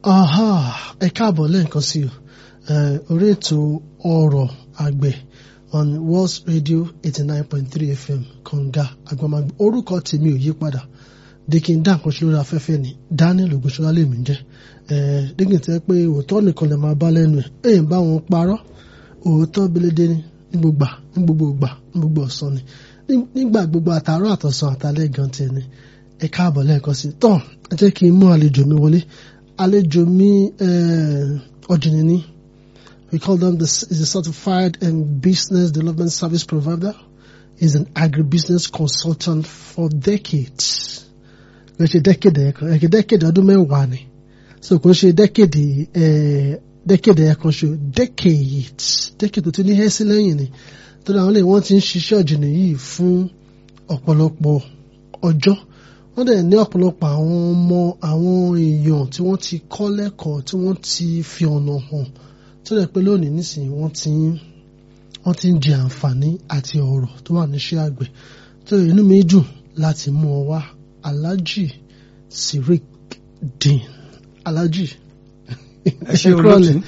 aha ẹ káàbọ̀ lẹ́ẹ̀kan sí o Eh, orí ètò ọ̀rọ̀ àgbẹ̀ on World Radio eighty nine point three FM kànga agbamagbẹ orúkọ tèmi ò yí padà dikin dá nǹkan ṣe lórí afẹ́fẹ́ ni Daniel Ogunṣọlá lèmi ń jẹ́ Eh, dikin tẹ́ pé òótọ́ nìkan lè máa bá lẹ́nu ẹ̀ èyàn bá wọn parọ́ òótọ́ belédé ni ní gbogbo ní gbogbo ìgbà ní gbogbo ọ̀sán ni Ní- nígbà gbogbo àtàárọ̀ àtọ̀sán àtàlẹ́ gan tiẹ̀ ni ẹ káàbọ̀ lẹ́ẹ̀kan sí tán ẹ jẹ́ kí n mú àlejò mi wọlé àlejò mi ọ̀jìnì ni we call them the is a certified and business development service provider is an agribusiness consultant for decades kò ṣe decade ẹ̀kan ẹ̀kẹ́ decade ọdún mẹ́wàá ni so kò ṣe decade eh, decade ẹ̀kan ṣo decades decade tó ti ní hẹ́sí lẹ́yìn ni tó dáa wọn lè wọ́n ti ń ṣiṣẹ́ ọ̀jìnì yìí fún ọ̀pọ̀lọpọ̀ ọjọ́ wọ́n dẹ̀ ní ọ̀pọ̀lọpọ̀ àwọn ọmọ àwọn èèyàn tí wọ́n ti kọ́ lẹ́kọ̀ọ́ tí wọ́n ti fi ọ̀nà hàn tó dẹ̀ pé lónìí nísìnyí wọ́n ti ń wọ́n ti ń jẹ àǹfààní àti ọ̀rọ̀ tó wà níṣẹ́ àgbẹ̀ tó inú mi dùn láti mú ọ wá Alhaji Sirik Din Alhaji ẹ ṣe kúrọ̀lẹ́. olóòtú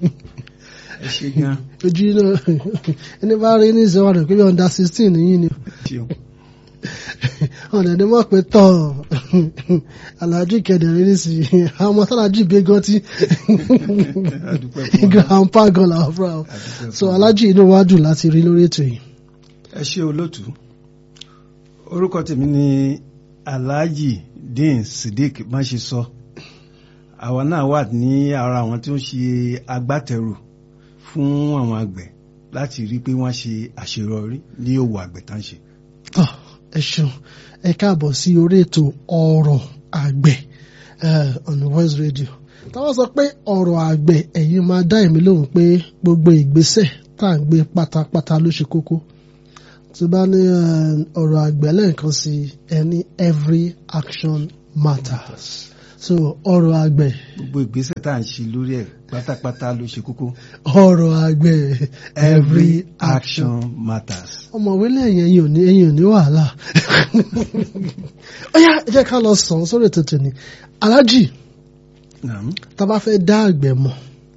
ẹ ṣe gan ojú iná ẹni bá rí ní ìṣẹ́wọ́n rẹ̀ pé bí under sixteen yìí ni ṣeun ọ̀nà ni wọ́n pe tán aláàjì kẹdẹ̀rẹ́ ní sí àwọn ọmọ sálájì gbé gan tí Adúpẹ́ fún Ọlọ́run. grandpa gan làwọn fúnra wọn Adúpẹ́ so fún aláàjì inú wa dùn láti rí lórí ètò yìí. ẹ ṣe olóòtú orúkọ tèmi ni alhaji dean sidik má ṣe sọ àwa náà wà ní ara àwọn tí ó ń ṣe agbátẹrù fún àwọn àgbẹ̀ láti rí pé wọ́n ṣe àṣeyọrí ní òwò àgbẹ̀ tá ń ṣe. tọ́ ẹ ṣeun ẹ káàbọ̀ sí orí ètò ọ̀rọ̀ àgbẹ̀ eh, on Voice Radio táwọn sọ pé ọ̀rọ̀ àgbẹ̀ ẹ̀yin máa dá èmi lóhùn pé gbogbo ìgbésẹ̀ tá à ń gbé pátápátá ló ṣe kókó tí bá ní eh, ọ̀rọ̀ àgbẹ̀ lẹ́ẹ̀kan sí ẹni every action matters so ọ̀rọ̀ àgbẹ̀ gbogbo ìgbésẹ̀ tá à ń ṣe lórí ẹ̀ pátápátá ló ṣe kókó. ọ̀rọ̀ àgbẹ̀ every action action matters. ọmọwé lẹ́yìn ẹ̀yin ò ní ẹ̀yin ò ní wàhálà ó yá ẹ jẹ́ ká lọ sàn sórí ètò tòní alájì Naam. tá a bá fẹ́ dá àgbẹ̀ mọ̀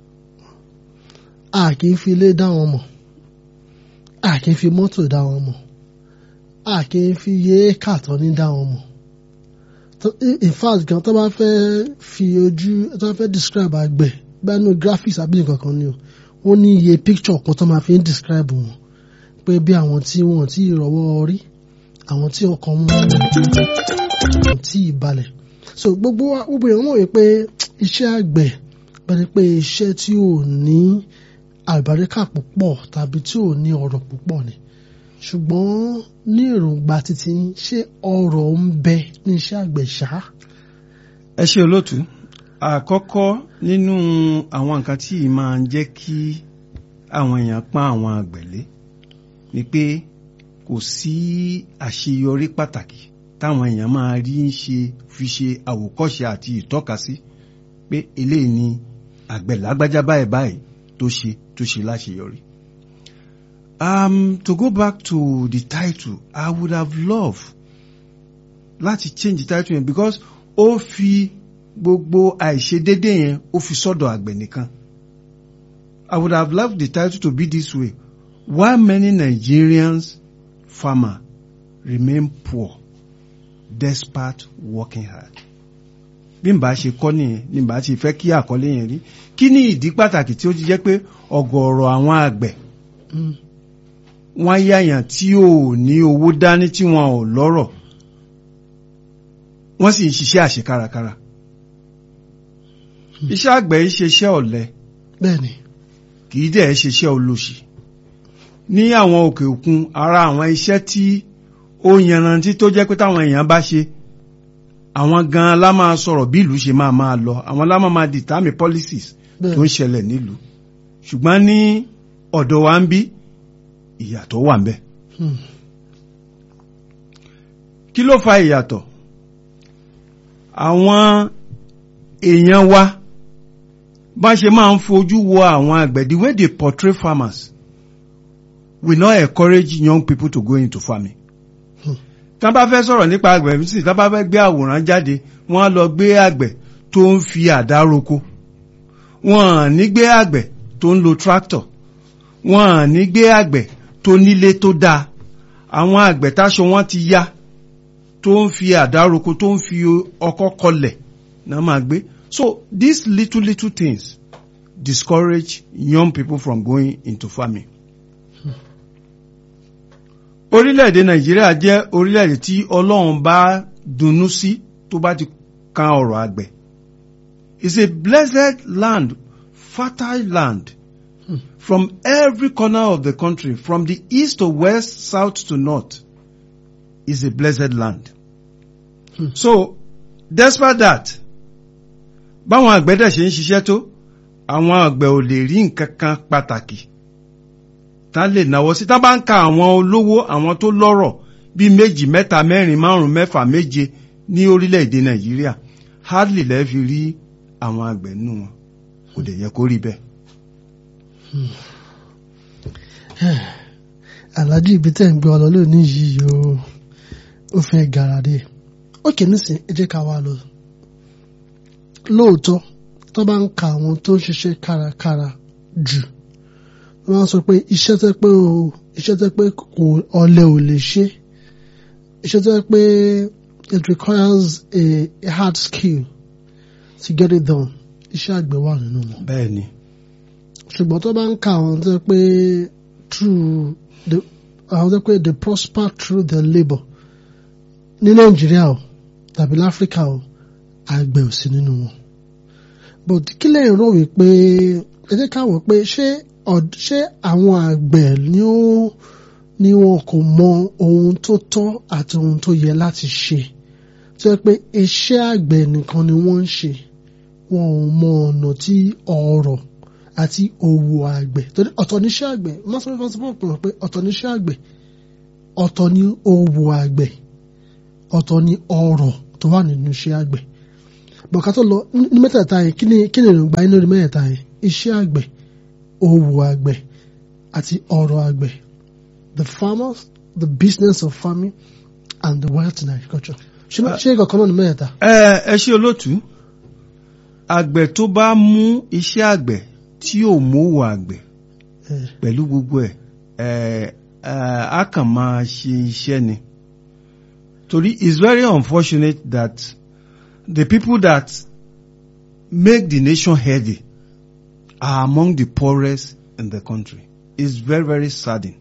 a kì í fi ilé dá wọn mọ̀ a kì í fi mọ́tò dá wọn mọ̀ a kì í fi iye kàtọ́ ní dá wọn mọ̀ tó- in fact gan tó bá fẹ́ fi ojú tó bá fẹ́ describe àgbẹ̀ bá nínú graphics àbí nǹkan kan ni o wọ́n ní iye picture kan tó máa fi ń describe wọn pé bí àwọn tí wọn tí rọ́wọ́ rí àwọn tí ọkàn wọn wọn tí ìbalẹ̀ so gbogbo wa gbogbo èèyàn mọ̀ wípé iṣẹ́ àgbẹ̀ bẹ́ẹ̀ pé iṣẹ́ tí ò ní àlùbáríkà púpọ̀ tàbí tí ò ní ọ̀rọ̀ púpọ̀ ni ṣùgbọ́n ní èròǹgbà títí yín, ṣé ọ̀rọ̀ ń bẹ ní iṣẹ́ àgbẹ̀ ṣá ẹ ṣe olóòtú àkọ́kọ́ nínú àwọn nǹkan tí ì máa ń jẹ́ kí àwọn èèyàn pọ́n àwọn àgbẹ̀lé ni pé kò sí àṣeyọrí pàtàkì táwọn èèyàn máa rí ń ṣe fi ṣe àwòkọ́ṣe àti ìtọ́kasí pé eléyìí ni àgbẹ̀ lágbájá báyìí báyìí tó ṣe tó ṣe láṣeyọrí. Um, to go back to the title, I would have loved láti change the title yẹn because ó fi gbogbo àìṣedédé yẹn ó fi sọ́dọ̀ àgbẹ̀ nìkan. I would have loved the title to be this way. Why many Nigerians farmer remain poor despite working hard? Bí n bá ṣe kọ́ nìyẹn ní bá ti fẹ́ kí àkọlé yẹn rí. Kí ni ìdí pàtàkì tí ó ti jẹ́ pé ọ̀gọ̀ọ̀rọ̀ àwọn àgbẹ̀ wọ́n yáyàn tí ò ní owó dání tí wọn ò lọ́rọ̀ wọ́n sì ń ṣiṣẹ́ àṣekárakára. Iṣẹ́ àgbẹ̀ yìí ṣe iṣẹ́ ọ̀lẹ bẹ́ẹ̀ ni kì í dẹ̀ ṣe iṣẹ́ olóṣì. Ní àwọn òkè òkun ara àwọn iṣẹ́ tí ó yanrantí tó jẹ́ pé táwọn èèyàn bá ṣe àwọn gan-an lá máa sọ̀rọ̀ bí ìlú ṣe máa máa lọ àwọn lá máa máa determine policies bẹ́ẹ̀ tó ń ṣẹlẹ̀ nílùú. Ṣùgbọ́n ní ọ̀dọ̀ wa ń bí ìyàtọ̀ wà ń bẹ̀. Hmm. Kí ló fa ìyàtọ̀? Àwọn èèyàn wa bá ṣe máa ń fojú wo àwọn àgbẹ̀ the way they portray farmers will not encourage young people to go into farming. Hmm. Tá bá fẹ́ sọ̀rọ̀ nípa àgbẹ̀ sí tá bá fẹ́ gbé àwòrán jáde wọ́n á lọ gbé àgbẹ̀ tó ń fi àdá roko wọn ní gbé àgbẹ̀ tó ń lo tractor wọn ní gbé àgbẹ̀ tó nílé tó dáa àwọn àgbẹ̀ táṣọ wọn ti yá tó ń fi àdá roko tó ń fi ọkọ́ kọlẹ̀ náà máa gbé so these little little things discourage young people from going into farming. orílẹ̀-èdè nàìjíríà jẹ́ orílẹ̀-èdè tí ọlọ́run bá dunnú sí tó bá ti kan ọ̀rọ̀ àgbẹ̀ it's a blessed land fertile land hmm. from every corner of the country from the east to west south to north is a blessed land hmm. so despite that báwọn àgbẹ̀ dẹ̀ ṣe ń ṣiṣẹ́ tó àwọn àgbẹ̀ ò lè rí nǹkan kan pàtàkì tá lè náwó sí tá bá ń ka àwọn olówó àwọn tó lọ́rọ̀ bíi méjì mẹ́ta mẹ́rin márùn mẹ́fà méje ní orílẹ̀-èdè nàìjíríà hardly lẹ́ fi rí àwọn àgbẹ̀ nù wọn kò dẹ̀ yẹ kó rí bẹ́ẹ̀. aláàjì ibi tẹ́ ń gbé ọ lọ lónìí yìí o ó fẹ́ gàràdé ókè nísìn ẹ jẹ́ ká wá lọ lóòótọ́ tó bá ń ka àwọn tó ń ṣiṣẹ́ kárakára jù wọ́n sọ pé iṣẹ́ tẹ́ pé o iṣẹ́ tẹ́ pé kò ọ̀lẹ ò lè ṣe iṣẹ́ tẹ́ pé it requires a, a hard skill to get it done iṣẹ́ àgbẹ̀ wà nínú wọn. bẹ́ẹ̀ni. ṣùgbọ́n tó bá ń ka àwọn tẹ́ pé through the àwọn tẹ́ pé they prosper through their labour ní nàìjíríà o tàbí láfíríkà o àgbẹ̀ ò sí nínú wọn. but kí lẹ́yìn rò wípé ẹ jẹ́ ká wò pé ṣé ṣé àwọn àgbẹ̀ ni ó ni wọn kò mọ ohun tó tọ́ àti ohun tó yẹ láti ṣe tó yẹ pé iṣẹ́ àgbẹ̀ nìkan ni wọ́n ń ṣe wọn ò mọ ọ̀nà tí ọrọ̀ àti òwò àgbẹ̀ torí ọ̀tọ̀ níṣẹ́ àgbẹ̀ mọ́sán fún ọ̀sán fún pé ọ̀tọ̀ níṣẹ́ àgbẹ̀ ọ̀tọ̀ ní òwò àgbẹ̀ ọ̀tọ̀ ní ọrọ̀ tó wà nínú iṣẹ́ àgbẹ̀ bọ̀ká tó lọ ní mẹ́tẹ̀ẹ̀ta yẹn kí ni kí ni èròǹgbà yín lórí mẹ́tẹ̀ẹ̀ta yẹn iṣẹ́ àgbẹ̀ òwò àgbẹ̀ àti ọrọ̀ àgbẹ̀ the farmers the business of farming and the wealth in agriculture ṣé ṣé kankan náà ni mẹ́tẹ̀ẹ̀ta. ẹ ẹ ṣe olóòtú àgbẹ̀ tó bá mú iṣẹ́ àgbẹ̀ tí ò mówó àgbẹ̀ pẹ̀lú gbogbo ẹ̀ á kàn máa ṣe iṣẹ́ ni torí it's very unfortunate that the people that make the nation healthy are among the poorest in the country it's very very saddening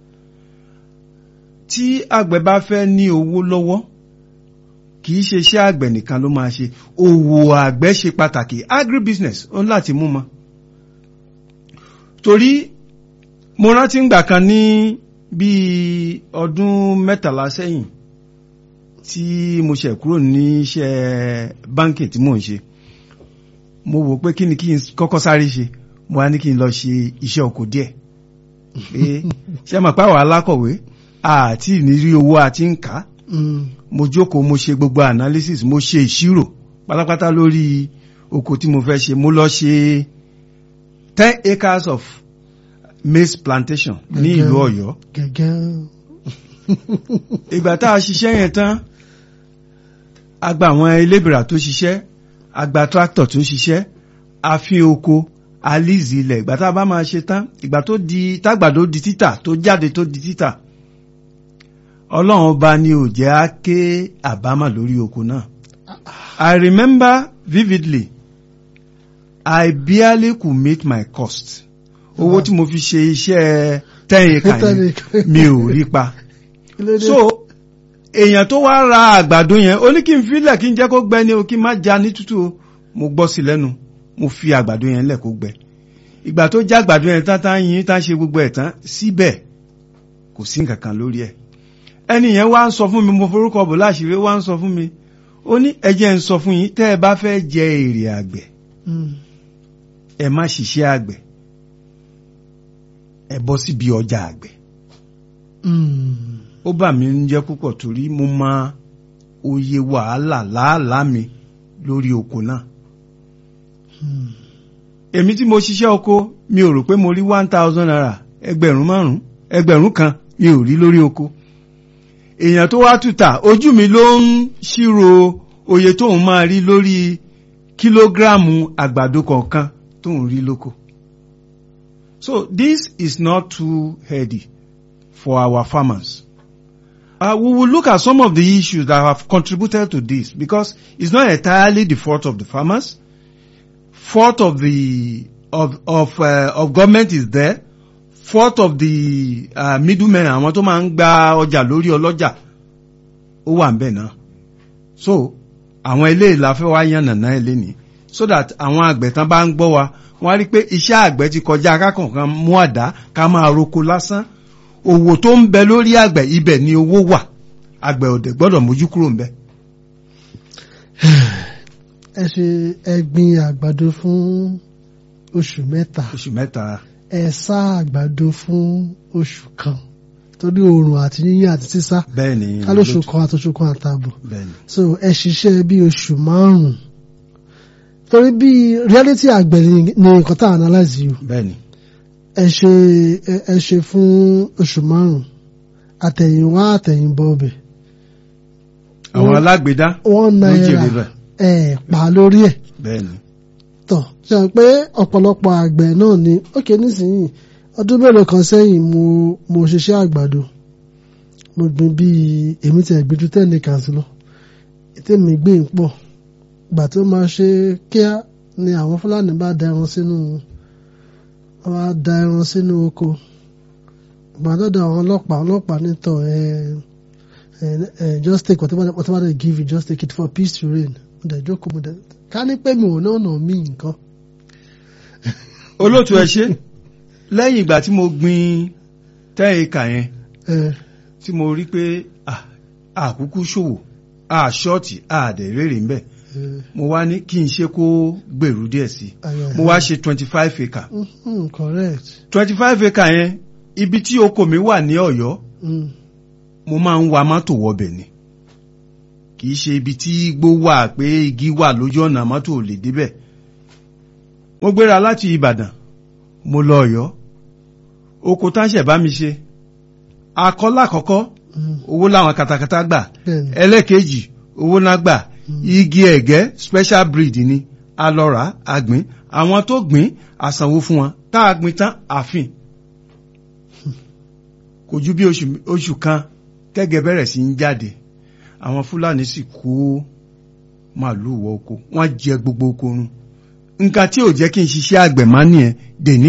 tí àgbẹ̀ bá fẹ́ ní owó lọ́wọ́ kì í ṣe iṣẹ́ àgbẹ̀ nìkan ló máa ṣe òwò àgbẹ̀ ṣe pàtàkì agribusiness ó ń láti mú mọ́ torí mo rántí ngbà kan ní bíi ọdún mẹ́tàlá sẹ́yìn tí mo ṣe kúrò ní iṣẹ́ báńkì tí mò ń ṣe mo wò pé kí ni kí n kọ́kọ́ sáré ṣe mo wá ní kí n lọ ṣe iṣẹ́ oko díẹ̀ pé ṣé mọ̀ pàwọ̀ alákọ̀wé àti ìnírí owó àti ń kà á mo jókòó mo ṣe gbogbo analysis mo ṣe ìṣirò pátápátá lórí oko tí mo fẹ́ ṣe mo lọ ṣe ten acres of maize plantation ní ìlú Ọ̀yọ́ ìgbà tá a ṣiṣẹ́ yẹn tán a gba àwọn elébìrà tó ṣiṣẹ́ a gba tractor tó ṣiṣẹ́ a fi oko a líìsì ilẹ̀ ìgbà tá a bá máa ṣe tán ìgbà tó di tágbàdo di títà tó jáde tó di títà ọlọ́run ọba ni ò jẹ́ á ké àbámà lórí oko náà I remember vividly I barely could meet my cost owó tí mo fi ṣe iṣẹ́ ten acre yẹn mi ò rí pa so èèyàn tó wá ra àgbàdo yẹn ó ní kí n filẹ̀ kí n jẹ́ kó gbẹ ní o kí n má já ní tútù o mo gbọ́ sí lẹ́nu mo fi àgbàdo yẹn lẹ̀ kó gbẹ ìgbà tó já àgbàdo yẹn tán tán yín tán ṣe gbogbo ẹ̀ tán síbẹ̀ kò sí nǹkan kan lórí ẹ̀ ẹni yẹn wá ń sọ fún mi mo forúkọ bò láṣìírí wá ń sọ fún mi ó ní ẹ jẹ́ ń sọ fún yín tẹ́ ẹ bá fẹ́ jẹ èrè àgbẹ̀ ẹ má ṣiṣẹ́ àgbẹ̀ ẹ bọ́ síbi ọjà àgbẹ̀ ó bà mí ń jẹ́ púpọ̀ torí mo mọ òye wàhálà làálàá mi lórí oko náà èmi tí mo ṣiṣẹ́ oko mi ò rò pé mo rí one thousand naira ẹgbẹ̀rún márùn-ún ẹgbẹ̀rún kan mi ò rí lórí oko èèyàn tó wá tuta ojú mi ló ń ṣírò oye tóun máa rí lórí kílógíráàmù àgbàdo kọ̀ọ̀kan tó ń rí lóko. So this is not too heady for our farmers. Uh, we will look at some of the issues that have contributed to this because it's not entirely the fault of the farmers. Fault of the of of uh, of government is there. Fault of the uh, middlemen àwọn tó máa ń gba ọjà lórí ọlọ́jà ó wà ń bẹ̀ náà. So àwọn eléyìí la fẹ́ wá yàn nàná ẹ̀ lénìí so that àwọn àgbẹ̀ tán bá ń gbọ́ wa wọ́n á rí i pé iṣẹ́ àgbẹ̀ ti kọjá akákọ̀ọ́kan mú àdá ká máa roko lásán òwò tó ń bẹ lórí àgbẹ̀ ibẹ̀ ni owó wà àgbẹ̀ òdè gbọ́dọ̀ mójú kúrò ń bẹ. ẹ ṣe ẹ gbin àgbàdo fún oṣù mẹ́ta oṣù mẹ́ta ẹ sá àgbàdo fún oṣù kan torí oòrùn àti yíyàn àti sísá bẹ́ẹ̀ ni kálóṣù kan àtòṣù kan àtààbọ̀ bẹ́ẹ̀ ni so ẹ ṣiṣẹ́ bí oṣù márùn-ún torí bí reality àgbẹ̀ ni ni nǹkan tá à analyze yìí o bẹ́ẹ̀ ni ẹ ṣe ẹ- ẹ ṣe fún oṣù márùn-ún àtẹ̀yìnwá àtẹ̀yìnbọ̀ ọbẹ̀ àwọn alágbèédá one ló jèrè naira bẹ́ẹ̀ ẹ pa lórí ẹ̀ bẹ́ẹ̀ ni tọ̀ ṣe hàn pé ọ̀pọ̀lọpọ̀ àgbẹ̀ náà ni ókè nísìnyí ọdún mélòó kan sẹ́yìn mo mo ṣiṣẹ́ àgbàdo mo gbìn bíi èmi tẹ̀ gbìn ju ten acres lọ ètèmi gbìn pọ̀ gbà tó máa ṣe kíá ni àwọn fúlàní bá da ẹran sínú wọ́n bá da ẹran sínú oko gbà dọ́dọ̀ àwọn ọlọ́pàá ọlọ́pàá nítọ̀ ẹ ẹ ẹ just take whatever whatever they give you just take it for peace to reign mo dẹ̀ jókòó mo dẹ̀ ká ní pé mi ò náà nà mí nǹkan. olóòtú ẹ ṣe lẹ́yìn ìgbà tí mo gbin ten acre yẹn ẹ tí mo rí pé ah, àkúkú ṣòwò àṣọ́ọ̀tì àdẹ̀rẹ̀rẹ̀ ń bẹ̀ ẹ mo wá ní kí n ṣe kó gbèrú díẹ̀ sí ayọ̀ mo wá ṣe twenty five acre Mhm, correct. twenty five acre yẹn ibi tí oko mi wà ní Ọ̀yọ́ Mm. mo máa ń wa mọ́tò wọbẹ̀ ni kì í ṣe ibi tí igbó wà pé igi wà lójú ọ̀nà mọ́tò ò lè débẹ̀ mo gbéra láti Ìbàdàn mo lọ Ọ̀yọ́ oko táṣẹ̀ bá mi ṣe akọ́lá àkọ́kọ́ Mm. owó làwọn katakata gbà bẹ́ẹ̀ni ẹlẹ́kejì owó náà gbà igi ẹ̀gẹ́ special breed ni alọ́ra àgbìn àwọn tó gbìn àsanwó fún wọn tá a gbìn tán àfin kò ju bí oṣù oṣù kan kẹ́gẹ́ bẹ̀rẹ̀ sí ń jáde àwọn fúlàní sì kó màálùú wọ oko wọ́n jẹ gbogbo oko run nǹkan tí ò jẹ́ kí n ṣiṣẹ́ àgbẹ̀ má nìyẹn dèní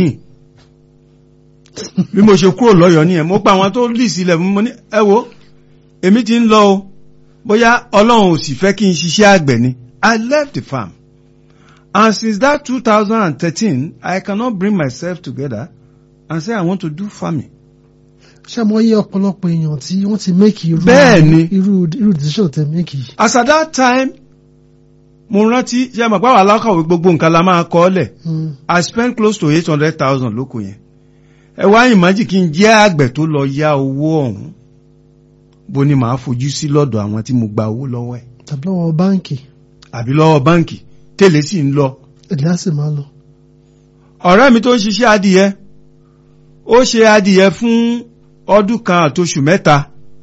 bí mo ṣe kúrò lọ́yọ̀ọ́ nìyẹn mo pa àwọn tó lì sílẹ̀ mo ní ẹ wo èmi ti ń lọ o bóyá ọlọ́run ò sì fẹ́ kí n ṣiṣẹ́ àgbẹ̀ ni I left the farm and since that 2013 I cannot bring myself together and say I want to do farming. ṣé mo yí ọ̀pọ̀lọpọ̀ èèyàn tí wọ́n ti make irú Bẹ́ẹ̀ni. irú irú decision tẹ make yìí. as at that time mo rántí ṣe àmọ̀ pàwọn alákọ̀wé gbogbo nǹkan la máa kọ́ ọ́lẹ̀ Mm. I spent close to eight hundred thousand lóko yẹn ẹ wá ìmájì kí n jẹ́ àgbẹ̀ tó lọ yá owó ọ̀hún bó ni màá fojú sí lọ́dọ̀ àwọn tí mo gba owó lọ́wọ́ ẹ̀ tàbí lọ́wọ́ báǹkì àbí lọ́wọ́ báǹkì tẹ́lẹ̀ sì ń lọ èdè á sì máa lọ. ọ̀rẹ́ mi tó ń ṣiṣẹ́ adìyẹ ó ṣe adìyẹ fún ọdún kan àtoṣù mẹ́ta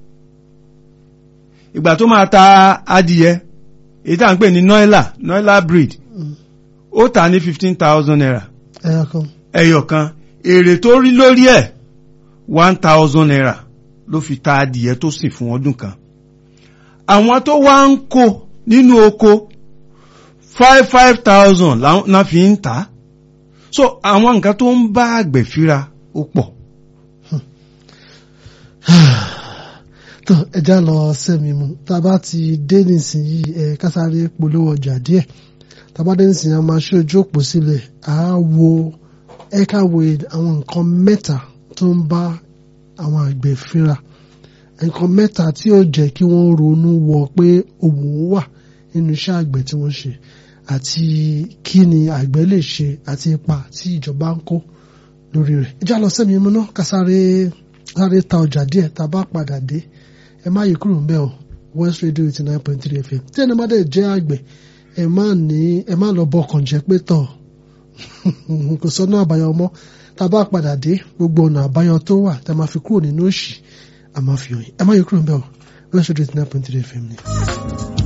ìgbà tó máa ta adìyẹ èyí tá à ń pè ní noila noila breed Mm. ó tà ní fifteen thousand naira ẹyọ kan ẹyọ kan èrè tó rí lórí ẹ̀ one thousand naira ló fi ta adìyẹ tó sìn fún ọdún kan àwọn tó wá ń kó nínú oko five five thousand náà fi ń tà á so àwọn nǹkan tó ń bá àgbẹ̀ fíra ó pọ̀ tó ẹja lọ sẹ́mi mu tá a bá ti dé nísìnyí ẹ kásáré polówó ọjà díẹ̀ tá a bá dé nísìnyí a máa ṣe ojú òpó sílẹ̀ á wo ẹ ká wo àwọn nǹkan mẹ́ta tó ń bá àwọn àgbẹ̀ fínra nǹkan mẹ́ta tí ó jẹ́ kí wọ́n ronú wọ pé òwò wà nínú iṣẹ́ àgbẹ̀ tí wọ́n ṣe àti kí ni àgbẹ̀ lè ṣe àti ipa tí ìjọba ń kó lórí rẹ̀ ẹja lọ sẹ́mi mu náà kásáré sáré ta ọjà díẹ̀ tá a bá padà dé ẹ má yí kúrò ńbẹ̀ o West Radio eighty nine point three FM tí ẹni má dẹ̀ jẹ́ àgbẹ̀ ẹ má ní ẹ má lọ bọkàn jẹ́ pé tọ̀ kò sọ́nà àbáyọ mọ́ tá a bá padà dé gbogbo ọ̀nà àbáyọ tó wà tá a máa fi kúrò nínú òṣì a máa fi hàn yín ẹ má yí kúrò ńbẹ̀ o West Radio eighty nine point three FM ni.